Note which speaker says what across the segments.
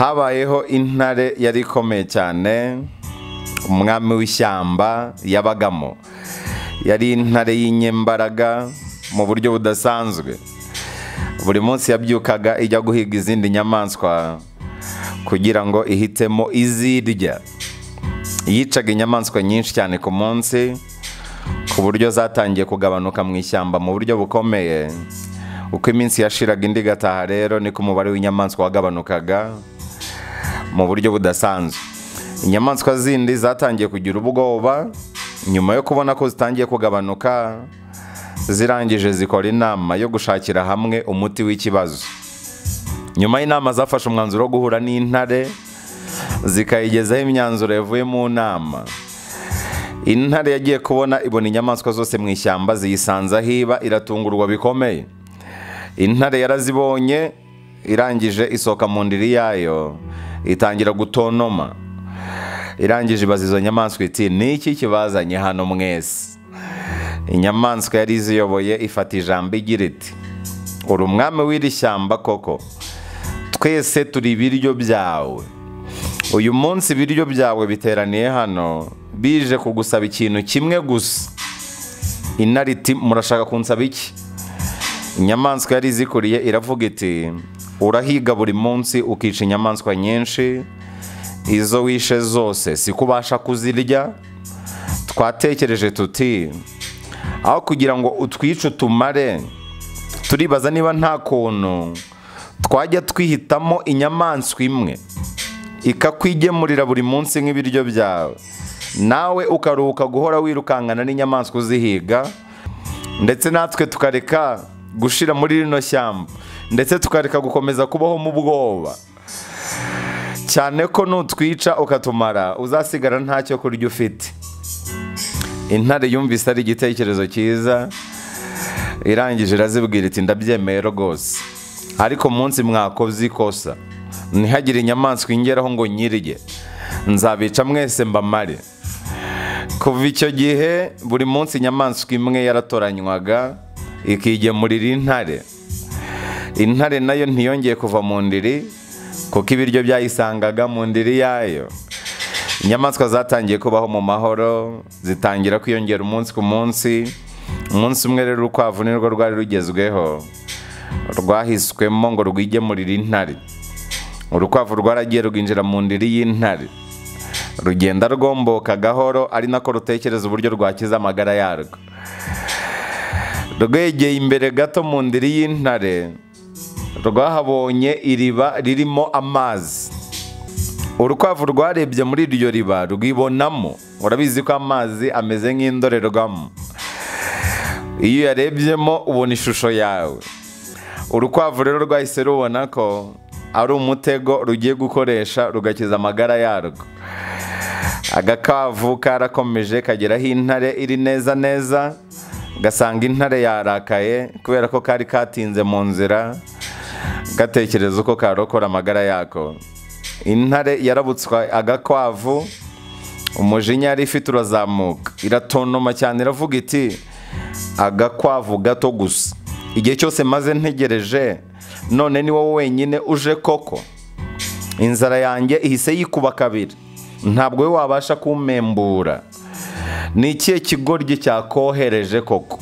Speaker 1: habayeho intare yari ikomeye cyane umwami w'ishyamba yabagamo yari intare y'inyembaraga mu buryo budasanzwe buri munsi yabyukaga ijya guhiga izindi nyamaswa kugira ngo ihitemo izirya yicaga inyamaswa nyinshi cyane ku munsi ku buryo zatangiye kugabanuka mu ishyamba mu buryo bukomeye uko iminsi yashiraga indi igataha rero niko umubare w'inyamaswa wagabanukaga mu buryo budasanzwe inyamaswa zindi zatangiye kugira ubwoba nyuma yo kubona ko zitangiye kugabanuka zirangije zikora inama yo gushakira hamwe umuti w'ikibazo nyuma y'inama zafashe umwanzuro wo guhura n'intare zikayigezaho imyanzuro yavuye mu nama intare yagiye kubona ibona inyamaswa zose mu ishyamba ziyisanza hiba iratungurwa bikomeye intare yarazibonye irangije isohoka mu ndiri yayo itangira gutonoma irangije ibaza izo nyamaswa iti niki kibazanye hano mwese inyamaswa yari iziyoboye ifata ijambo igira iti uri umwami w'iri shyamba koko twese turi ibiryo byawe uyu munsi ibiryo byawe biteraniye hano bije kugusaba ikintu kimwe gusa intare iti murashaka kunsaba iki inyamaswa yari izikuriye iravuga iti urahiga buri munsi ukica inyamaswa nyinshi izo wishe zose si ko ubasha kuzirya twatekereje tuti aho kugira ngo utwice utumare turibaza niba nta kuntu twajya twihitamo inyamaswa imwe ikakwigemurira buri munsi nk'ibiryo byawe nawe ukaruhuka guhora wirukankana n'inyamaswa uzihiga ndetse natwe tukareka gushira muri rino shyamba ndetse tukareka gukomeza kubaho mu bwoba cyane ko nutwica ukatumara uzasigara ntacyo kurya ufite intare yumvise ari igitekerezo cyiza irangije irazibwira iti ndabyemeye rwose ariko munsi mwakoze ikosa ntihagire inyamaswa ingeraho ngo nyirye nzabica mwese mbamare kuva icyo gihe buri munsi inyamaswa imwe yaratoranywaga ikigemurira intare intare nayo ntiyongeye kuva mu ndiri kuko ibiryo byayisangaga mu ndiri yayo inyamaswa zatangiye kubaho mu mahoro zitangira kwiyongera umunsi ku munsi umunsi umwe rero urukwavu nirwo rwari rugezweho rwahiswemo ngo rwigemurire intare urukwavu rwaragiye rwinjira mu ndiri y'intare rugenda rwomboka gahoro ari nako rutekereza uburyo rwakiza amagara yarwo rwegeye imbere gato mu ndiri y'intare rwahabonye iriba ririmo amazi urukwavu rwarebye muri iryo riba rwibonamo urabizi ko amazi ameze nk'indorerwamo iyo uyarebyemo ubona ishusho yawe urukwavu rero rwahise rubona ko ari umutego rugiye gukoresha rugakiza amagara yarwo agakavu karakomeje kageraho intare iri neza neza gasanga intare yarakaye kubera ko kari katinze mu nzira gatekereza uko karokora amagara yako intare yarabutswa agakwavu umujinya yari ifite urazamuka iratontoma cyane iravuga iti agakwavu gato gusa igihe cyose maze ntegereje none ni wowe wenyine uje koko inzara yanjye ihise yikuba kabiri ntabwo we wabasha kumembura ni ikihe kigoryi cyakohereje koko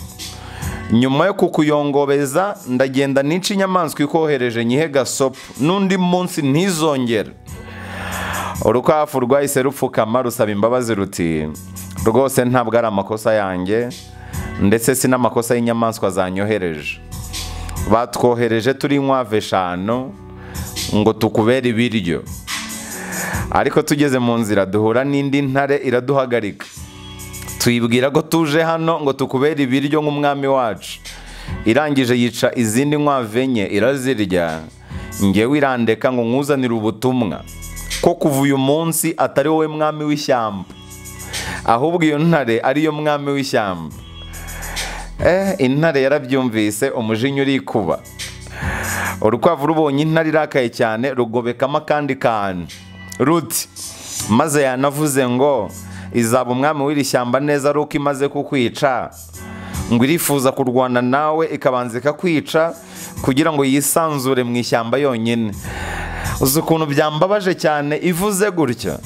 Speaker 1: nyuma yo kukuyongobeza ndagenda n'inshi inyamaswa ikohereje nyihe gasopo n'undi munsi ntizongere urukwafu rwahise rupfukama rusaba imbabazi ruti rwose ntabwo ari amakosa yanjye ndetse si n'amakosa y'inyamaswa zanyohereje batwohereje turi inkwavu eshanu ngo tukubere ibiryo ariko tugeze mu nzira duhura n'indi ntare iraduhagarika tuyibwira ko tuje hano ngo tukubere ibiryo nk'umwami wacu irangije yica izindi nkwavu enye irazirya ngewe irandeka ngo nkuzanire ubutumwa ko kuva uyu munsi atari wowe mwami w'ishyamba ahubwo iyo ntare ariyo mwami w'ishyamba eh intare yarabyumvise umujinya urikuba urukwavu rubonye intare irakaye cyane rugobekamo akandi kantu ruti maze yanavuze ngo izaba umwami w'iri shyamba neza ari uko imaze kukwica ngo irifuza kurwana nawe ikabanza ikakwica kugira ngo yisanzure mu ishyamba yonyine uzi ukuntu byambabaje cyane ivuze gutya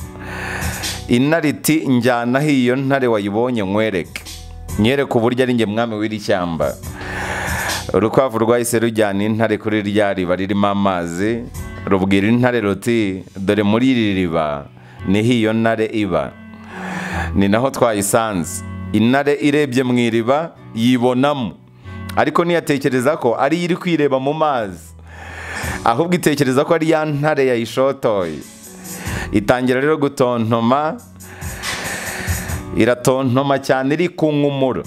Speaker 1: intare iti njyanaho iyo ntare wayibonye nkwereke nyereke uburyo ari njye mwami w'iri shyamba urukwavu rwahise rujyana intare kuri rya riba ririmo amazi rubwira intare ruti dore muri iri riba niho iyo ntare iba ni naho twayisanze intare irebye mu iriba yibonamo ariko ntiyatekereza ko ariyo iri kwireba mu mazi ahubwo itekereza ko ari ya ntare yayishotoye itangira rero gutontoma iratontoma cyane iri ku nkumuro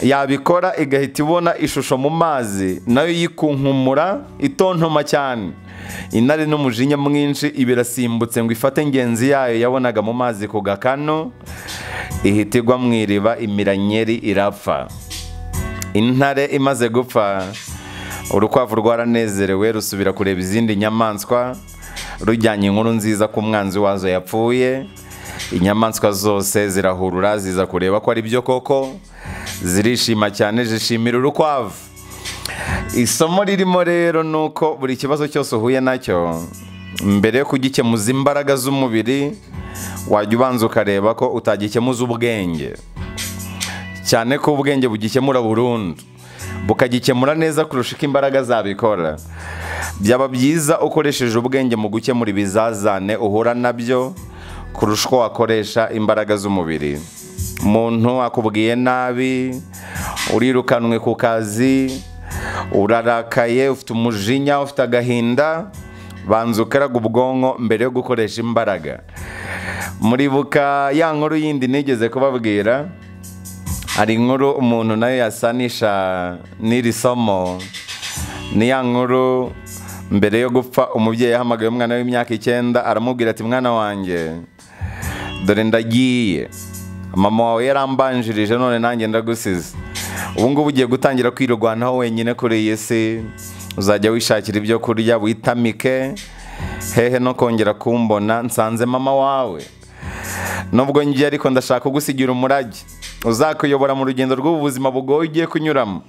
Speaker 1: yabikora igahita ibona ishusho mu mazi nayo yikunkumura itontoma cyane intare n'umujinya mwinshi ibirasimbutse ngo ifate ingenzi yayo yabonaga mu mazi ku gakano ihita igwa mu iriba imiranyeri irapfa intare imaze gupfa urukwavu rwaranezerewe rusubira kureba izindi nyamaswa rujyanye inkuru nziza ku mwanzi wazo yapfuye inyamaswa zose zirahurura ziza kureba ko ari byo koko zirishima cyane zishimira urukwavu isomo ririmo rero ni uko buri kibazo cyose uhuye nacyo mbere yo kugikemuza imbaraga z'umubiri wajya ubanza ukareba ko utagikemuza ubwenge cyane ko ubwenge bugikemura burundu bukagikemura neza kurusha uko imbaraga zabikora byaba byiza ukoresheje ubwenge mu gukemura ibizazane uhura nabyo kurusha uko wakoresha imbaraga z'umubiri umuntu akubwiye nabi urirukanwe ku kazi urarakaye ufite umujinya ufite agahinda banza ukaraga ubwonko mbere yo gukoresha imbaraga muribuka ya nkuru yindi nigeze kubabwira hari inkuru umuntu nayo yasanisha n'iri somo ni ya nkuru mbere yo gupfa umubyeyi yahamagaye umwana w'imyaka icyenda aramubwira ati mwana wanjye dore ndagiye mama wawe yarambanjirije none nanjye ndagusize ubu ngubu ugiye gutangira kwirwanaho wenyine kuri iyi si uzajya wishakira ibyo kurya witamike hehe no kongera kumbona nsanze mama wawe nubwo njye ariko ndashaka kugusigira umurage uzakuyobora mu rugendo rw'ubu buzima bugoye ugiye kunyuramo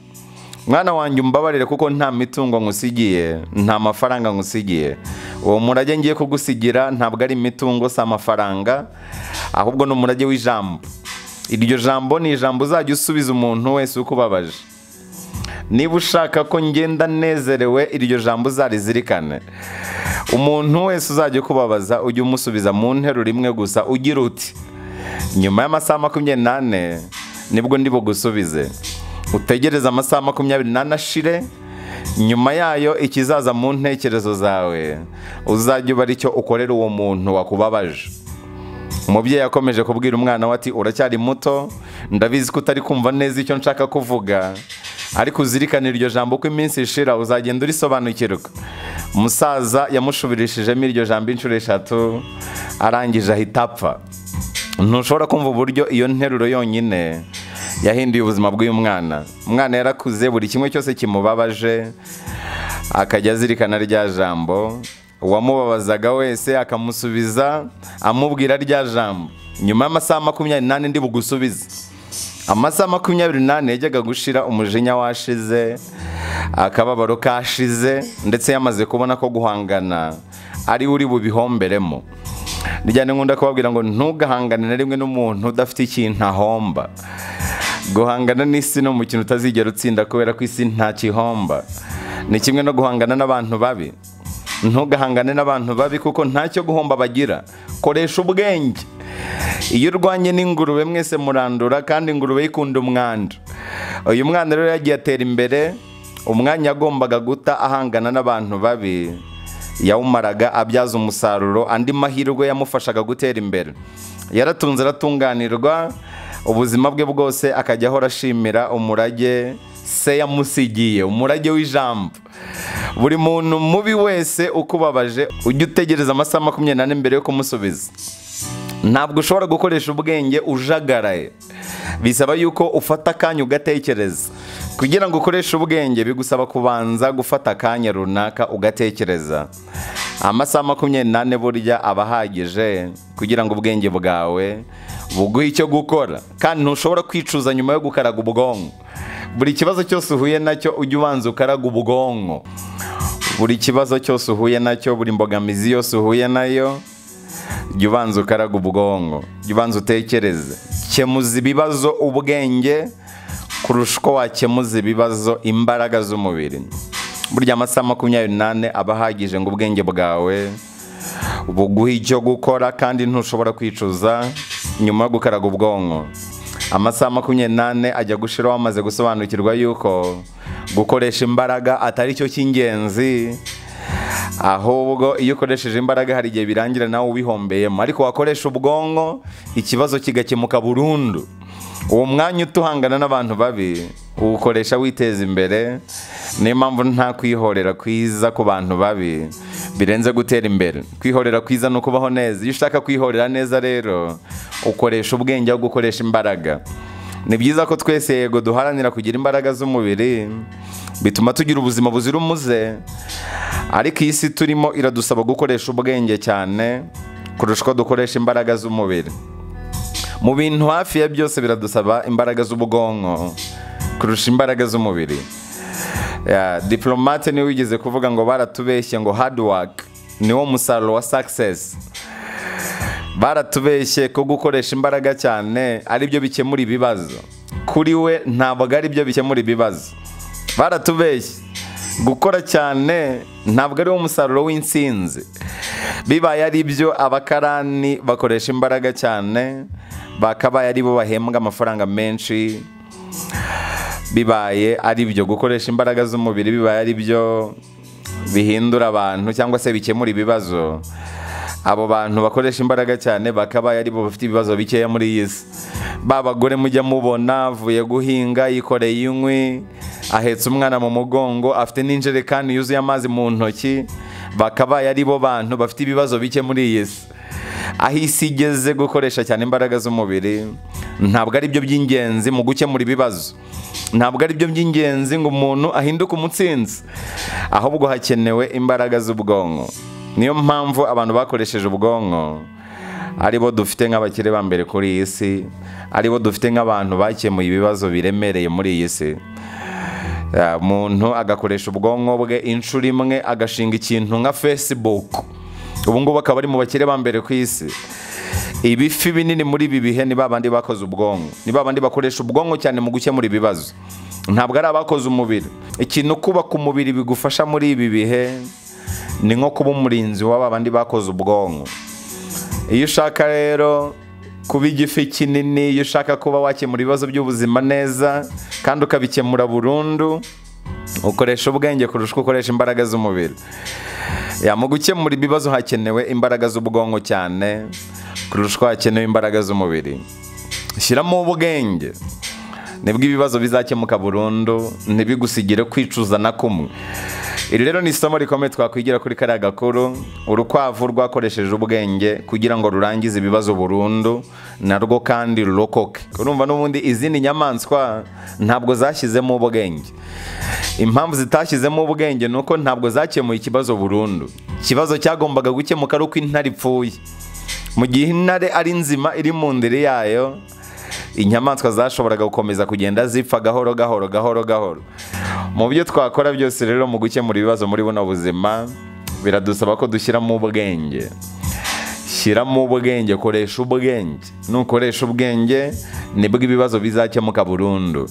Speaker 1: mwana wanjye umbabarire kuko nta mitungo nkusigiye nta mafaranga nkusigiye uwo murage ngiye kugusigira ntabwo ari imitungo si amafaranga ahubwo ni umurage w'ijambo iryo jambo ni ijambo uzajya usubiza umuntu wese ukubabaje niba ushaka ko ngenda nezerewe iryo jambo uzarizirikane umuntu wese uzajya ukubabaza ujye umusubiza mu nteruro imwe gusa ugira uti nyuma y'amasaha makumyabiri n'ane nibwo ndi bugusubize utegereze amasaha makumyabiri n'ane ashire nyuma yayo ikizaza mu ntekerezo zawe uzajya uba aricyo ukorera uwo muntu wakubabaje umubyeyi yakomeje kubwira umwana we ati uracyari muto ndabizi ko utari kumva neza icyo nshaka kuvuga ariko uzirikane iryo jambo uko iminsi ishira uzagenda urisobanukirwa umusaza yamushubirishijemo iryo jambo inshuro eshatu arangije ahita apfa ntushobora kumva uburyo iyo nteruro yonyine yahinduye ubuzima bw'uyu mwana umwana yarakuze buri kimwe cyose kimubabaje akajya azirikana rya jambo uwamubabazaga wese akamusubiza amubwira rya jambo nyuma y'amasaha makumyabiri n'ane ndi bugusubize amasaha makumyabiri n'ane yajyaga gushira umujinya washize akababaro kashize ndetse yamaze kubona ko guhangana ari uri bubihomberemo rijyane nkunda kubabwira ngo ntugahangane na rimwe n'umuntu udafite ikintu ahomba guhangana n'isi ni umukino utazigera utsinda kubera ko isi nta kihomba ni kimwe no guhangana n'abantu babi ntugahangane n'abantu babi kuko ntacyo guhomba bagira koresha ubwenge iyo urwanye n'ingurube mwese murandura kandi ingurube yikunda umwanda uyu mwana rero yagiye atera imbere umwanya yagombaga guta ahangana n'abantu babi yawumaraga abyaza umusaruro andi mahirwe yamufashaga gutera imbere yaratunze aratunganirwa ubuzima bwe bwose akajya ahora ashimira umurage se yamusigiye umurage w'ijambo buri muntu mubi wese ukubabaje ujya utegereza amasaha makumyabiri n'ane mbere yo kumusubiza ntabwo ushobora gukoresha ubwenge ujagaraye bisaba yuko ufata akanya ugatekereza kugira ngo ukoreshe ubwenge bigusaba kubanza gufata akanya runaka ugatekereza amasaha makumyabiri n'ane burya aba ahagije kugira ngo ubwenge bwawe buguhe icyo gukora kandi ntushobora kwicuza nyuma yo gukaraga ubwonko buri kibazo cyose uhuye nacyo ujye ubanza ukaraga ubwonko buri kibazo cyose uhuye nacyo buri mbogamizi yose uhuye nayo jya ubanza ukaraga ubwonko jya ubanza utekereze kemuza ibibazo ubwenge kurusha uko wakemuza ibibazo imbaraga z'umubiri burya amasaha makumyabiri n'ane aba ahagije ngo ubwenge bwawe buguhe icyo gukora kandi ntushobora kwicuza nyuma yo gukaraga ubwonko amasaha makumyabiri n'ane ajya gushiraho amaze gusobanukirwa yuko gukoresha imbaraga atari cyo cy'ingenzi ahubwo iyo ukoresheje imbaraga hari igihe birangira nawe ubihombeyemo ariko wakoresha ubwonko ikibazo kigakemuka burundu uwo mwanya utuhangana n'abantu babi uwukoresha witeza imbere niyo mpamvu nta kwihorera kwiza ku bantu babi birenze gutera imbere kwihorera kwiza ni ukubaho neza iyo ushaka kwihorera neza rero ukoresha ubwenge aho gukoresha imbaraga ni byiza ko twese yego duharanira kugira imbaraga z'umubiri bituma tugira ubuzima buzira umuze ariko iyi si turimo iradusaba gukoresha ubwenge cyane kurusha uko dukoresha imbaraga z'umubiri mu bintu hafi ya byose biradusaba imbaraga z'ubwonko kurusha imbaraga z'umubiri diporomate niwe wigeze kuvuga ngo baratubeshye ngo hard work niwo musaruro wa success baratubeshye ko gukoresha imbaraga cyane aribyo bikemura ibibazo kuri we ntabwo aribyo bikemura ibibazo baratubeshye gukora cyane ntabwo ari wo musaruro w'insinzi bibaye ari byo abakarani bakoresha imbaraga cyane bakabaye ari bo bahembwa amafaranga menshi bibaye ari byo gukoresha imbaraga z'umubiri bibaye ari byo bihindura abantu cyangwa se bikemura ibibazo abo bantu bakoresha imbaraga cyane bakabaye ari bo bafite ibibazo bikeya muri iyi si ba bagore mujya mubona avuye guhinga yikoreye inkwi ahetse umwana mu mugongo afite n'injerekani yuzuye amazi mu ntoki bakabaye ari bo bantu bafite ibibazo bike muri iyi si aho isi igeze gukoresha cyane imbaraga z'umubiri ntabwo ari byo by'ingenzi mu gukemura ibibazo ntabwo ari byo by'ingenzi ngo umuntu ahinduke umutsinzi ahubwo hakenewe imbaraga z'ubwonko niyo mpamvu abantu bakoresheje ubwonko aribo dufite nk'abakire ba mbere kuri iyi si aribo dufite nk'abantu bakemuye ibibazo biremereye muri iyi si umuntu agakoresha ubwonko bwe inshuro imwe agashinga ikintu nka facebook ngubu akaba ari mu bakire ba mbere ku isi ibifi binini muri ibi bihe ni babandi bakoze ubwonko ni babandi bakoresha ubwonko cyane mu gukemura ibibazo ntabwo ari abakoze umubiri ikintu kubaka umubiri bigufasha muri ibi bihe ni nko kuba umurinzi w'aba bandi bakoze ubwonko iyo ushaka rero kuba igifi kinini iyo ushaka kuba wakemura ibibazo by'ubuzima neza kandi ukabikemura burundu ukoresha ubwenge kurusha uko ukoresha imbaraga z'umubiri mu gukemura ibibazo hakenewe imbaraga z'ubwonko cyane kurusha uko hakenewe imbaraga z'umubiri shyiramo ubwenge nibwo ibibazo bizakemuka burundu ntibigusigire kwicuza na kumwe iri rero ni isomo rikomeye twakwigira kuri kariya gakuru urukwavu rwakoresheje ubwenge kugira ngo rurangize ibibazo burundu narwo kandi rurokoke urumva n'ubundi izindi nyamaswa ntabwo zashyizemo ubwenge impamvu zitashyizemo ubwenge ni uko ntabwo zakemuye ikibazo burundu ikibazo cyagombaga gukemuka ari uko intare ipfuye mu gihe intare ari nzima iri mu ndiri yayo inyamaswa zashoboraga gukomeza kugenda zipfa gahoro gahoro gahoro gahoro mu byo twakora byose rero mu gukemura ibibazo muri buno buzima biradusaba ko dushyiramo ubwenge shyiramo ubwenge koresha ubwenge nukoresha ubwenge nibwo ibibazo bizakemuka burundu